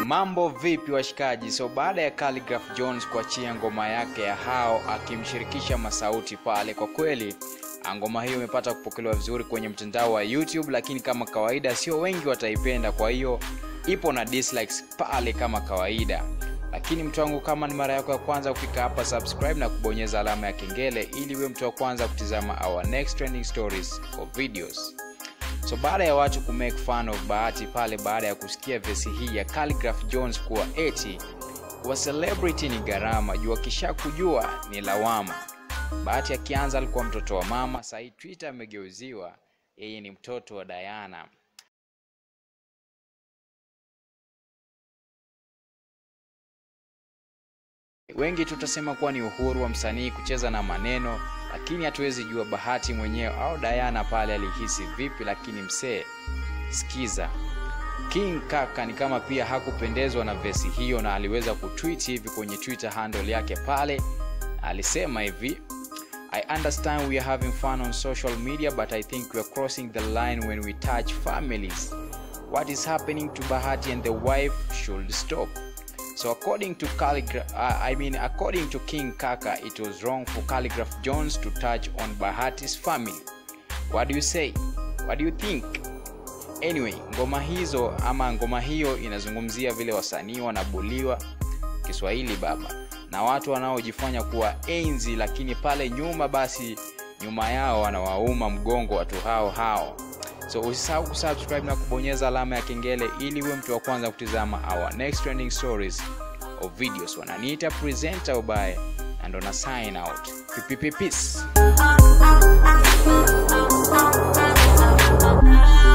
Mambo vipi washikaji? So baada ya Khaligraph Jones kuachia ngoma yake ya hao akimshirikisha Masauti pale, kwa kweli ngoma hiyo imepata kupokelewa vizuri kwenye mtandao wa YouTube, lakini kama kawaida sio wengi wataipenda, kwa hiyo ipo na dislikes pale kama kawaida. Lakini mtu wangu, kama ni mara yako ya kwanza kufika hapa, subscribe na kubonyeza alama ya kengele ili uwe mtu wa kwanza kutizama our next trending stories or videos. So baada ya watu kumake fun of Bahati pale baada ya kusikia vesi hii ya Khaligraph Jones kuwa eti kuwa celebrity ni gharama, jua kisha kujua ni lawama. Bahati akianza alikuwa mtoto wa mama, sahii Twitter amegeuziwa yeye ni mtoto wa Diana. Wengi tutasema kuwa ni uhuru wa msanii kucheza na maneno, lakini hatuwezi jua Bahati mwenyewe au Diana pale alihisi vipi. Lakini msee, sikiza, King Kaka ni kama pia hakupendezwa na vesi hiyo, na aliweza kutweet hivi kwenye Twitter handle yake pale, alisema hivi I understand we are having fun on social media but I think we are crossing the line when we touch families. What is happening to Bahati and the wife should stop. So according to Calligraph, uh, I mean according to King Kaka, it was wrong for Calligraph Jones to touch on Bahati's family. What do you say? What do you think? Anyway, ngoma hizo ama ngoma hiyo inazungumzia vile wasanii wanabuliwa Kiswahili baba na watu wanaojifanya kuwa enzi, lakini pale nyuma basi nyuma yao wanawauma mgongo watu hao hao. So usisahau kusubscribe na kubonyeza alama ya kengele ili uwe mtu wa kwanza kutizama our next trending stories of videos. Wananiita presenter ubaye and on a sign out. Peace.